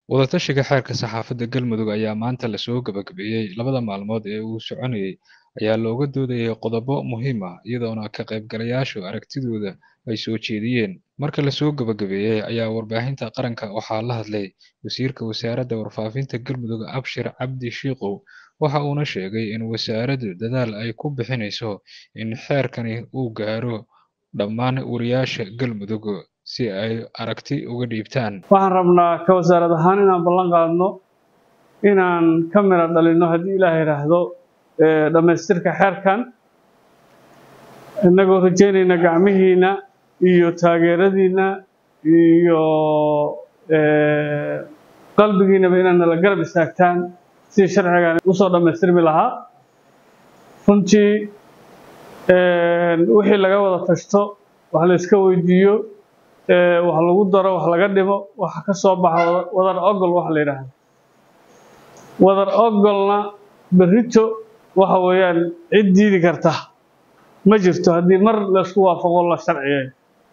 Wadatashiga xeerka saxaafadda Galmudug ayaa maanta la soo gabagabeeyey. Labada maalmood ee uu soconayay ayaa looga doodayay qodobo muhiim ah, iyadoona ka qaybgalayaashu aragtidooda ay soo jeediyeen. Marka la soo gabagabeeyey ayaa warbaahinta qaranka waxaa la hadlay Wasiirka Wasaaradda Warfaafinta Galmudug Abshir Cabdi Shiikow, waxa uuna sheegay in wasaaraddu dadaal ay ku bixinayso in xeerkani uu gaaro dhammaan wariyaasha Galmudug si ay aragti uga dhiibtaan. waxaan rabnaa ka wasaarad ahaan inaan ballan qaadno inaan ka mira dhalinno haddii ilaah yidhaahdo ee, dhammaystirka xeerkan innagoo rajaynayna gacmihiina iyo taageeradiina iyo ee, qalbigiinaba inaad nala garab istaagtaan sidii sharcigan usoo dhammaystirmi lahaa runtii ee, wixii laga wada tashto wax la iska weydiiyo ee, wax lagu daro wax laga dhimo waxa ka soo baxa wada- wadar ogol waxa la yidhaahdo wadar ogolna berrito waxa weeyaan cid diidi karta ma jirto haddii mar laysku waafaqo la sharciyeeyo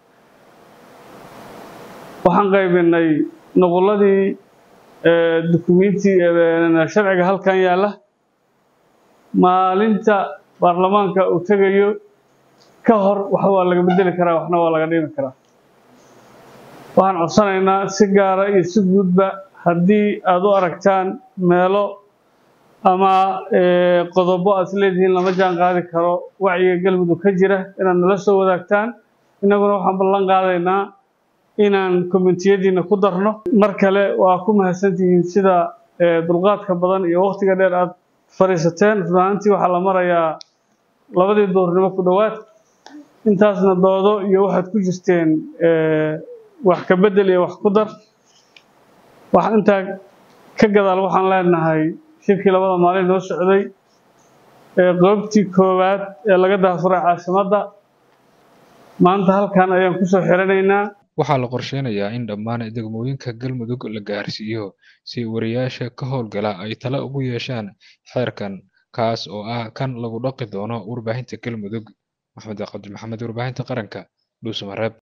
waxaan qaybinay nuquladii ee, dukumiinti ee, sharciga halkan yaalla maalinta baarlamaanka uu tegayo ka hor wax waa laga bedeli karaa waxna waa laga dhimi karaa waxaan codsanaynaa si gaara iyo si guudba haddii aad u aragtaan meelo ama ee, qodobo aad isleedihiin lama jaan qaadi karo wacyiga galmudug ka jira inaad nala soo wadaagtaan innaguna waxaan ballan qaadaynaa inaan komitiyadiina ku darno mar kale waa ku mahadsantihiin sida ee, dulqaadka badan iyo waqtiga dheer aad fadhiisateen run ahaantii waxaa la marayaa labadii duhurnimo ku dhowaad intaasna doodo iyo waxaad ku jirteen ee, wax ka bedel iyo wax ku dar wax intaa ka gadaal waxaan leenahay shirkii labada maalin noo socday ee qoobtii koowaad ee laga daafuray caasimadda maanta halkan ayaan kusoo xiranaynaa Waxaa la qorsheynayaa in dhammaan degmooyinka Galmudug la gaarsiiyo si wariyaasha ka howlgala ay talo ugu yeeshaan xeerkan, kaas oo ah kan lagu dhaqi doono warbaahinta Galmudug. Maxamed Cabdi Maxamed, warbaahinta qaranka, Dhuusamareeb.